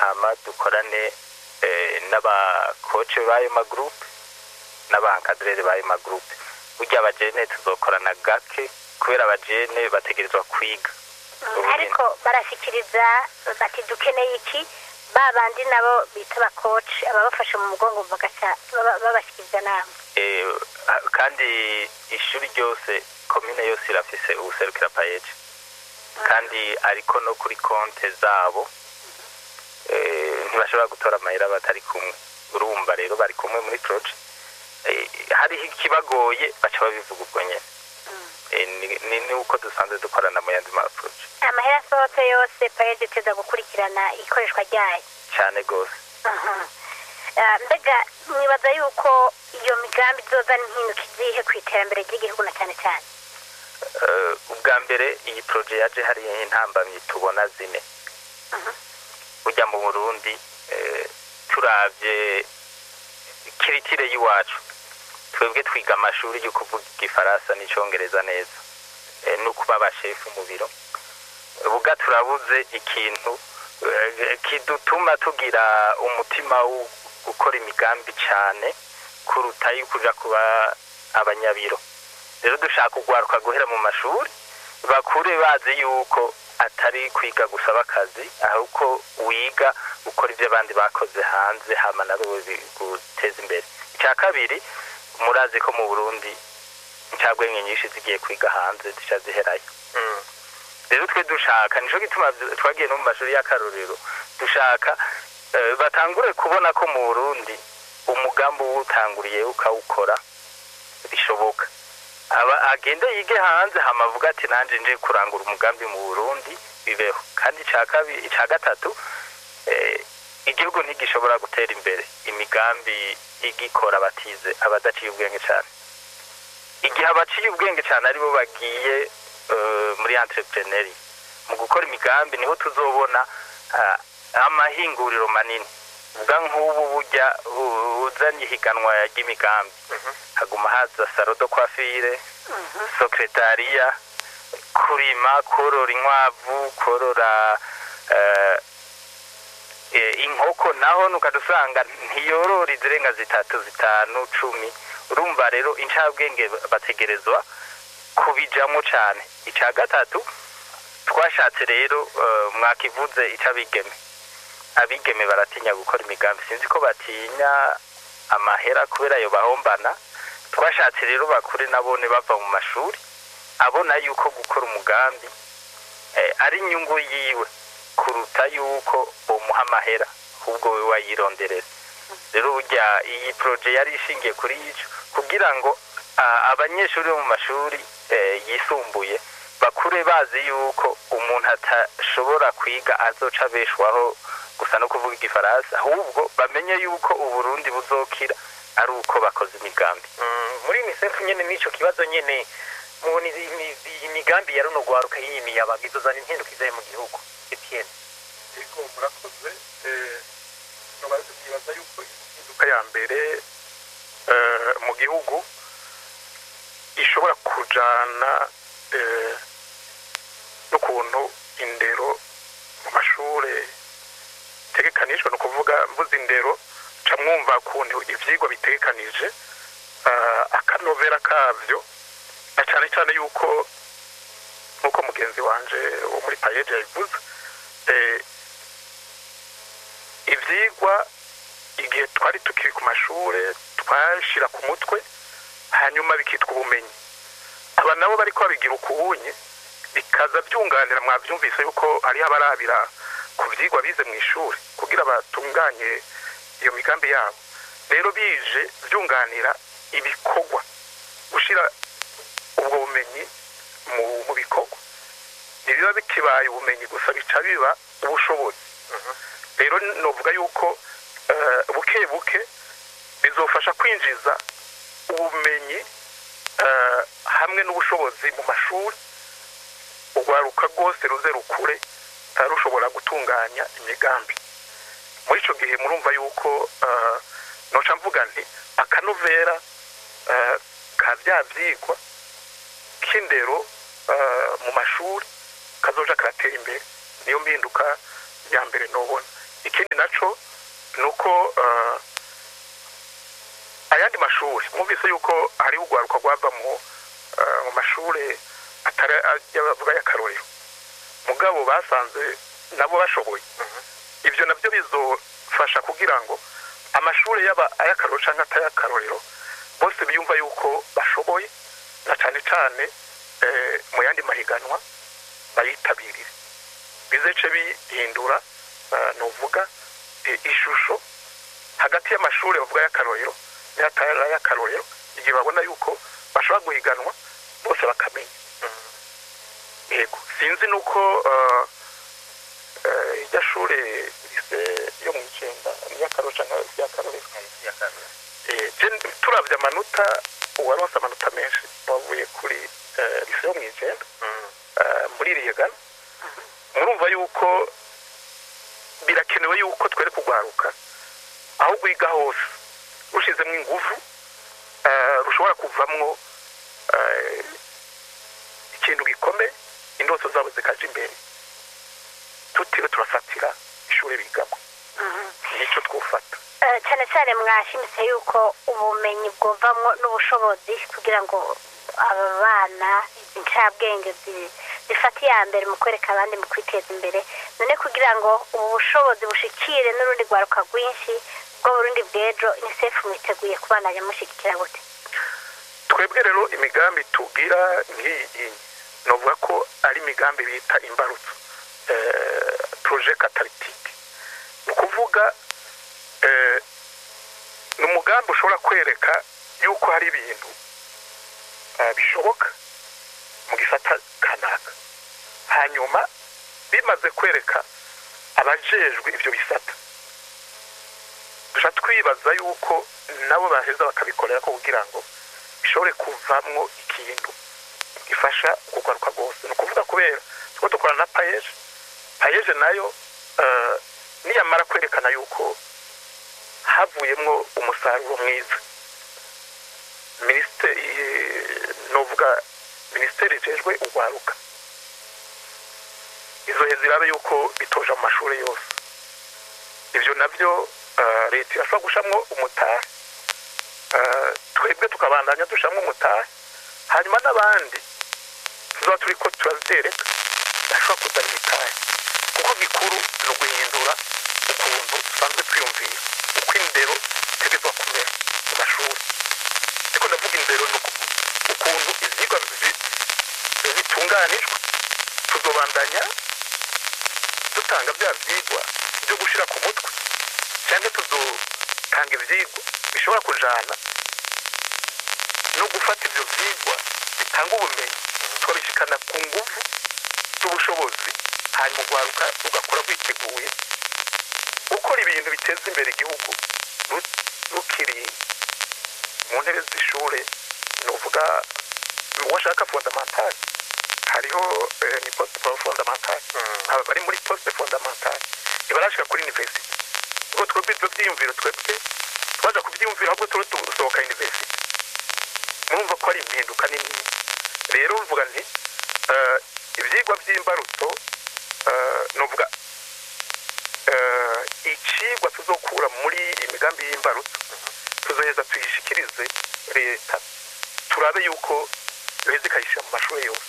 hama dukorane eh, n'abakoce b'ayo magurupe n'abankadrere b'ayo magurupe burya abajene tuzokorana gake kubera abajene bategerezwa kwiga Ubu ariko barashyikiriza bati dukeneye iki ba bandi nabo bita abakoci ababafasha mu mugongo bagaca baba- babashyikiriza nama Eh, ah, kandi ishuri ryose komine yose irafise ubuserukira payeje kandi ariko no kuri konte zabo eh, ntibashobora gutora amahera batari kumwe urumva rero bari kumwe muri proje Eh, hariho ikibagoye baca babivuga ubwo nyene Eh, ni- ni ni uko dusanzwe dukorana mu yandi maproje amahera asohotse yose payeje iteza gukurikirana ikoreshwa ryayo cyane rwose Aha. Ah, mbega mwibaza yuko iyo migambi izozana impinduka izihe ku iterambere ry'igihugu na cyane cyane Eh, ubwa mbere iyi proje yaje hariho intambamyi tubona zine burya mu burundi eh, turavye kiritire y'iwacu twebwe twiga amashuri yo kuvuga igifaransa n'icongereza neza eh, no kuba abashefu mu biro buga turabuze ikintu eh, kidutuma tugira umutima wo gukora imigambi cyane kuruta yo kuja kuba abanyabiro rero dushaka urwaruka guhera mu mashuri bakure bazi yuko atari kwiga gusaba akazi ahubwo wiga gukora ibyo abandi bakoze hanze hama nawe guteza imbere icya kabiri murazi ko mu burundi incabwenge nyinshi zigiye kwiga hanze zica ziherayo rero twe dushaka nico gituma twagiye no mu mashuri y'akarorero dushaka eh, batangure kubona ko mu burundi umugambi uwutanguriye ukawukora bishoboka aba agende yige hanze hama avuga ati nanje nje kurangura umugambi mu Burundi bibeho kandi ica kabiri ica gatatu eh, igihugu ntigishobora gutera imbere imigambi igikora batize abadaciye ubwenge cyane igihe abaciye ubwenge cyane aribo bagiye eh, muri entrepreneur mu gukora imigambi niho tuzobona ah, amahinguriro manini ubwa nk'ubu burya u- uzanye ihiganwa ry'imigambi haguma haza salo do kwafire sekretariya kurima korora inkwavu korora eh, eh, inkoko naho nukadusanga ntiyorora izirenga zitatu zitanu cumi urumva rero incabwenge bategerezwa kubijamo cane ica gatatu twashatse rero eh, mwakivuze icabigeme abigeme baratinya gukora imigambi sinzi ko batinya amahera kubera ayo bahombana twashatse rero bakure nabone bava mu mashuri abona yuko gukora umugambi eh, ari inyungu yiwe kuruta yuko umuha amahera ahubwo we wayironderera rero burya iyi proje yari ishingiye kuri ico kugira ngo ah, abanyeshuri bo mu mashuri eh, yisumbuye bakure bazi yuko umuntu atashobora kwiga azoca abeshwaho gusa no kuvuga igifaransa ahubwo bamenye yuko uburundi buzokira ari uko bakoze imigambi muri unicef nyene n'ico kibazo nyene mubona izi- imi- iyi migambi ya runo rwaruka y'iyi miyabaga izozana impinduka izaye mu gihugu etienne ariko murakoze eh, nkaba nibaza yuko impinduka ya mbere eh, mu gihugu ishobora kujana eh, n'ukuntu indero mu mashure itegekanijwe ni ukuvuga mvuze indero ca mwumva ukuntu ivyigwa bitegekanije eh, akanovera kavyo na cane cane yuko nk'uko mugenzi wanje wo muri payeje yabivuze eh, ivyigwa igihe twari tukiri ku mashure twashira ku mutwe hanyuma bikitwa ubumenyi aba nabo bariko babigira ukubunye bikaza byunganira mwavyumvise yuko hariho abarabira ku vyigwa bize mu ishuri kugira batunganye iyo migambi yabo rero bije byunganira ibikorwa gushira ubwo bumenyi mu, mu bikorwa ntibiba bikibaye ubumenyi gusa bica biba ubushobozi rero novuga yuko eh, buke buke bizofasha kwinjiza ubumenyi eh, hamwe n'ubushobozi mu mashuri urwaruka rwose ruze rukure eh, rushobora gutunganya imigambi muri ico gihe murumva yuko eh, noca mvuga nti akanovera eh, ka vya vyigwa k'indero eh, mu mashuri kazoja karatera imbere niyo mpinduka ya mbere nobona ikindi naco ni uko eh, ayandi mashuri mwumvise yuko hariho urwaruka rwava mu eh, mu mashuri atari bavuga y'akarorero mugabo basanze nabo bashoboye ibyo nabyo bizofasha kugira ngo amashuri yaba ay'akarorero cyangwa atay'akarorero bose biyumva yuko bashoboye na cyane cyane eh, mu yandi mahiganwa bayitabirire bizece bihindura eh, nuvuga eh, ishusho hagati y'amashuri bavuga y'akarorero n'atari ay'akarorero igihe babona yuko bashobora guhiganwa bose bakamenya yego sinzi nuko eh, eh, irya shure rise yo mu icenda n'iy'akarorero cyangwa iry'akarorero Eh, je- turavye amanota uwaronse amanota menshi wavuye kuri eh, rise yo mu icenda eh, muri iri higana murumva yuko birakenewe yuko twere kugwaruka aho rwiga hose rushizemo ingufu eh, rushobora kuvamwo eh, ikintu gikomeye indoto zabo zikaja imbere tutiriwe turafatira ishuri bigamo nico twufata Eh, cyane cyane mwashimitse yuko ubumenyi bwovamwo n'ubushobozi kugira ngo aba bana izi ncabwenge zi- zifate iya mbere mu kwereka abandi mu kwiteza imbere none kugira ngo ubu bushobozi bushikire n'urundi rwaruka rwinshi bwo burundi bw'ejo unicef mwiteguye kubandanya mushyigikira gute twebwe rero imigambi tugira nk'iyi novuga ko ari imigambi bita imbarutso eh, proje katalitike ni ukuvuga eh, ni umugambi ushobora kwereka yuko hari ibintu eh, bishoboka mu gisata kanaka hanyuma bimaze kwereka abajejwe ibyo bisata duca twibaza yuko nabo baheza bakabikorera ko kugira ngo bishobore kuvamwo ikintu gifasha kugaruka rwose ni ukuvuga kubera tuko dukorana na payeje payeje nayo eh, niyamara kwerekana yuko havuyemwo umusaruro mwiza minisiteri novuga minisiteri ijejwe urwaruka izohe zirabe yuko bitoja mu mashuri yose ibyo nabyo eh, leta irashobora gushamwo umutari Eh, twebwe tukabandanya dushamwo umutari hanyuma n'abandi tuzaba turi ko turabyereka bashobora kuzana imitahe kuko gikuru ni uguhindura ukuntu dusanzwe twiyumvira uko indero itegerezwa kumera mu mashuri ariko ndavuga indero ni uku- ukuntu ibyigwa bi- bitunganijwe tuzobandanya dutanga bya byigwa byo gushyira ku mutwe cyangwa tuzotanga ibyigwa bishobora kujana no gufata ibyo byigwa bitanga ubumenyi tukabishikana ku nguvu z'ubushobozi hanyuma urwaruka rugakora rwiteguye gukora ibintu biteza imbere igihugu ru- rukiri mu ntebe z'ishure ni uvuga uwashaka fondamentale hariho eh, ni poste fondamentale aba bari muri poste fondamentale ntibarashika kuri universite ubwo twebwe ibyo byiyumviro twebwe twaja kubyiyumvira ahubwo turi dusohoka universite murumva ko ari impinduka nini rero mvuga nti eh, ibyigwa by'imbarutso eh, nuvuga eh, icigwa tuzokura muri imigambi y'imbarutso tuzoheza tuyishikirize leta turabe yuko yoheza ikayishyira mu mashuri yose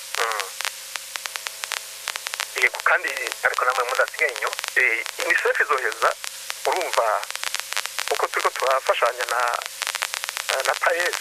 yego kandi ariko namwe mudasigaye inyuma eh, unicef izoheza urumva uko turiko turafashanya na na paes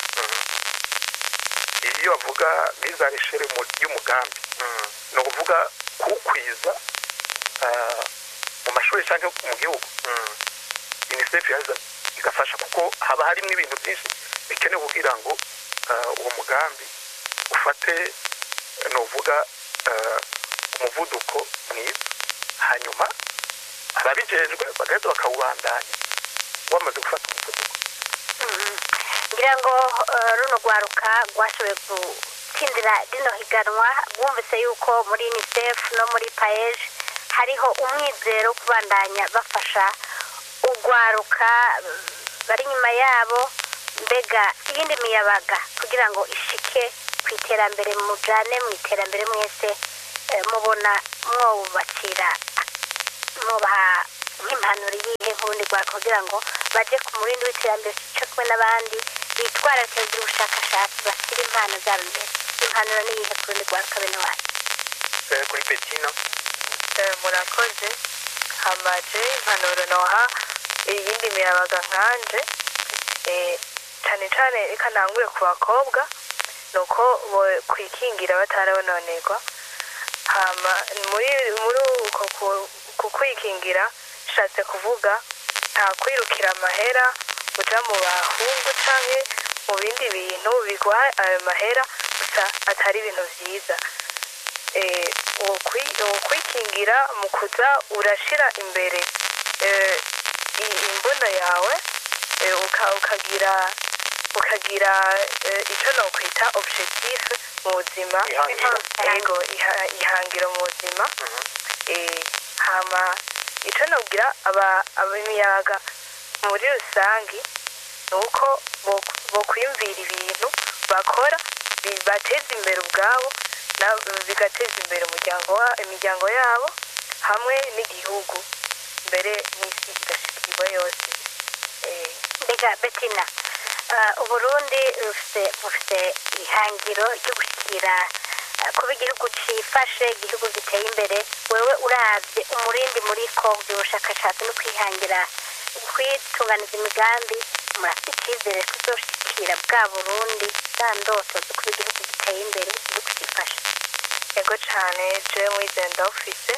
iyo bavuga mizanishere y'umugambi ni ukuvuga kuwukwiza ah, mu mashuri cyangwa mu gihugu unicef yaza igafasha kuko haba harimo ibintu byinshi bikenewe kugira ngo ah, uwo mugambi ufate ni uvuga ah, umuvuduko mwiza hanyuma ababijejwe bagahita bakawubandanya wamaze gufata umuvuduko ngira ngo eh, runo rwaruka rwashoboye gutsindira rino higanwa bwumvise yuko muri unicef no muri paeje hariho umwizero wo kubandanya bafasha urwaruka eh, bari inyuma yabo mbega iyindi miyabaga kugira ngo ishike ku iterambere mujane mu iterambere mwese eh, mubona mwobubakira mwubaha nk'impanuro iyihe nk'urundi rwaka kugira ngo baje ku murindi w'iterambere cyo kumwe n'abandi bitwararike kugira ubushakashatsi bashyira impano zabo imbere impanuro ni iyihe ku rundi rwaka bene wacu Eh, kuri betino Eh, murakoze hamaje impanuro noha iyindi miyabaga nkanje eh, cyane cyane reka ntangure ku bakobwa ni uko bo- kwikingira batarabononerwa hama muri muri uko ku- ku kwikingira nshatse kuvuga nta kwirukira amahera uja mu bahungu canke mu bindi bintu biguha ayo mahera gusa atari ibintu vyiza eh, ukwi- ukwikingira mu kuza urashira imbere eh, i- imbunda yawe eh, uka- ukagira ukagira eh, icyo nokwita objectif mu buzima Ihangiro. yego iha- ihangiro mu buzima eh, hama icyo nobwira aba- ab'imiyaga muri rusange ni uko bo- bokwiyumvira ibintu bakora bibateza imbere ubwabo na- bigateza imbere umuryango wa- imiryango yabo hamwe n'igihugu mbere n'isi igashikirwa yose Eh, mbega betina ah, uburundi bufite bufite ihangiro ryo gushyikira ah, kuba igihugu cyifashe igihugu giteye imbere wewe urabye umurindi muri ko by'ubushakashatsi no kwihangira kwitunganiza imigambi murafite icyizere ko uzoshyikira bwa burundi za ndoto zo kuba igihugu giteye imbere igihugu cyifashe yego cyane jewe mwizeye ndawufise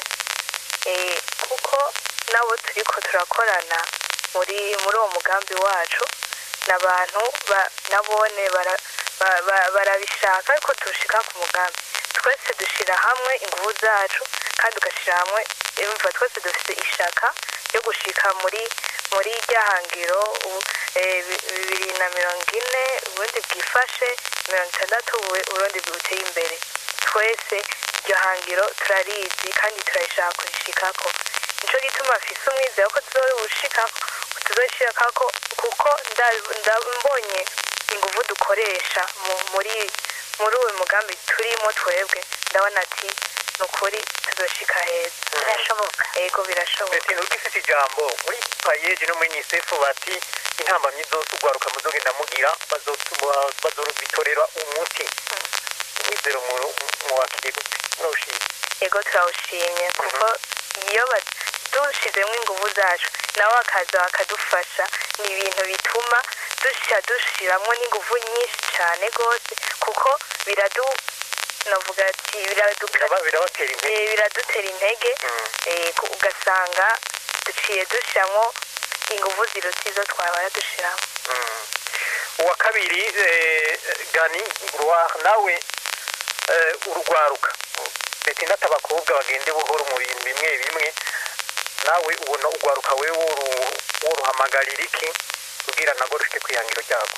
Eh, kuko nabo turiko turakorana muri muri uwo mugambi wacu n'abantu ba- nabone bara- ba- ba- barabishaka ariko tushika ku mugambi twese dushyira hamwe ingufu zacu kandi ugashyira hamwe imva twese dufite ishaka ryo gushika muri muri rya hangiro u- eh, bi- bibiri na mirongo ine uburundi bwifashe mirongo itandatu ubu- uburundi buteye imbere twese iryo hangiro turarizi kandi turarishaka kurishikako nico gituma mfise umwizero ko tuzorushikako tuzoshikako kuko nda- nda- mbonye ingufu dukoresha mu- muri muri uwo mugambi turimo twebwe ndabona ati ni ukuri tuzoshika heza birashoboka yego birashoboka betino ugifite ijambo muri payeji no muri unicef bati intambamyi zose ugwaruka muzogenda mugira bazotuma- bazobitorera umuti umwizero mu- muwakiriye gute murawushimye yego turawushimye kuko iyo ba- dushizemo ingufu zacu nawe akaza bakadufasha ni ibintu bituma dusha dushiramwo n'ingufu nyinshi cyane rwose kuko biradu navuga ati biraduka Biraba- birabatera intege eh, biradutera intege Mm. eh, ku- ugasanga duciye dushyiramo ingufu ziruta izo twabara dushyiramo Mm. uwa kabiri eh, gani gloire nawe eh, urugwaruka betina ati abakobwa bagende buhoro mu bintu bimwe bimwe nawe ubona ugwaruka we woru- woruhamagarira iki kugira nago rushike kwihangiro ryako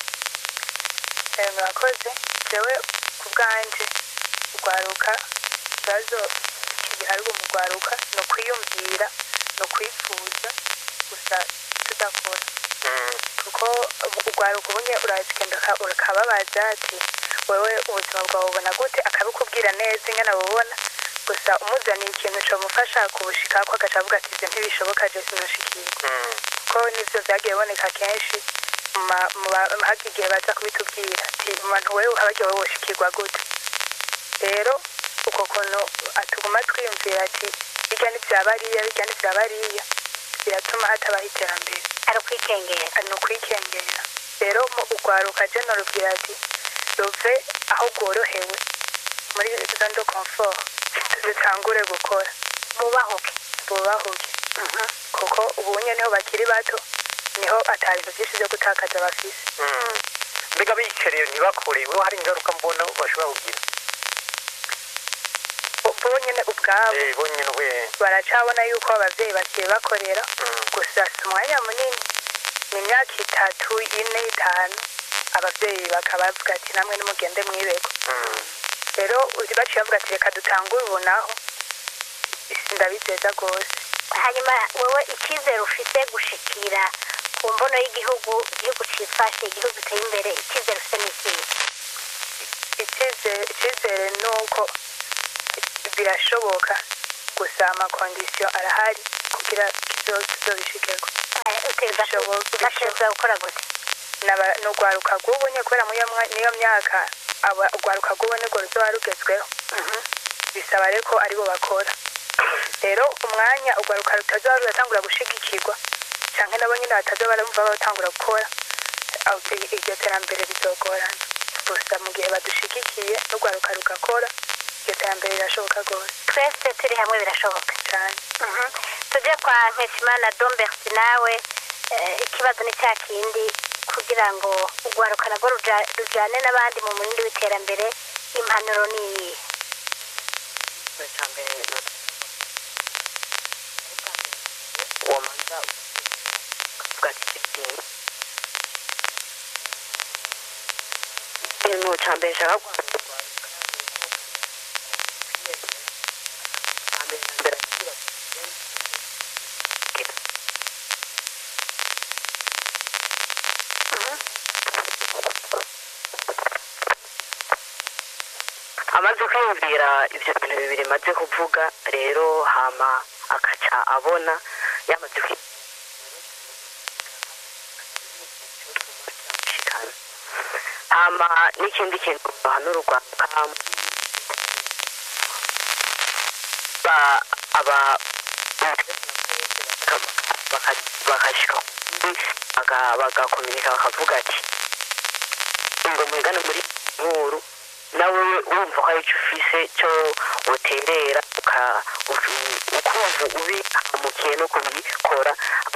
Eh, murakoze jewe ku bwanje urwaruka ikibazo kigiharwa mu rwaruka ni ukwiyumvira ni ukwifuza gusa tudakora Mm. kuko urwaruka ubunye urazigenda uka- ukababaza ati wewe ubuzima bwawe ubona gute akabikubwira neza ingana bubona gusa umuzaniye ikintu cyamufasha kubushikako agaca avuga ati ibyo ntibishoboka je sinushikirwa Mm. ko nivyo vyagiye biboneka kenshi mu ma- mu ba- haka igihe baza kubitubwira ati umuntu wewe habagiye wowe woshikirwa gute rero uko kuntu atuguma twiyumvira ati birya ntivyabariya birya ntivyabariya biratuma hatabaho iterambere ari ukwikengera ni ukwikengera rero mu urwaruka je norubwira ati ruve aho rworohewe muri zone de confort zitangure gukora bubahuke bubahuke kuko ubunye niho bakiri bato niho ata bintu byinshi byo gutakaza bafise Mm. mbega biyicareye ntibakore wewe hari ingaruka mbona bashobora kugira bo bo nyine ubwabo Eh, bo nyine we baracabona yuko abavyeyi bagiye bakorera Mm. gusa si umwanya munini ni imyaka itatu ine itanu abavyeyi bakaba bavuga ati namwe nimugende mwibego Mm. rero uzi baciye bavuga ati reka dutangure ubu naho isi ndabizeza rwose hanyuma wowe icyizere ufite gushikira ku mbono y'igihugu igihugu cyifashe igihugu giteye imbere icyizere ufite ni ikihe icyizere icyizere ni uko birashoboka gusa amakondisiyo arahari kugira tuzobishikeko utegereza Bishoboka, ugategereza gukora gute Naba- ni urwaruka rw'ubu nye kubera muri iyo mwa- niyo myaka aba- urwaruka rw'ubu nirwo ruzoba rugezweho bisaba rero ko aribo bakora rero umwanya urwaruka rutazoba ruratangura gushigikirwa canke nabo nyine batazoba barumva batangura gukora aho i- iryo terambere rizogorana gusa mu gihe badushigikiye n'urwaruka rugakora iryo terambere rirashoboka rwose twese turi hamwe birashoboka cane Mhm. tujye kwa nkeshimana domberti nawe eh, ikibazo ni cya kindi kugira ngo urwaruka narwo ruja- rujane n'abandi mu murindi w'iterambere impanuro ni iyihe wamanza ukavuga ati ikintu ikintu cya mbere nshaka kuvuga amaze kwiyumvira ibyo bintu bibiri maze kuvuga rero hama akaca abona yamaze kwi hama n'ikindi kintu bahanura urwanda ba aba bakashika baka- bagakominika bakavuga ati ngo mwigane muri nkuru nawe wumva ko ari icyo ufise cyo uterera uka- uku- ukumva ubi amukiye no kubikora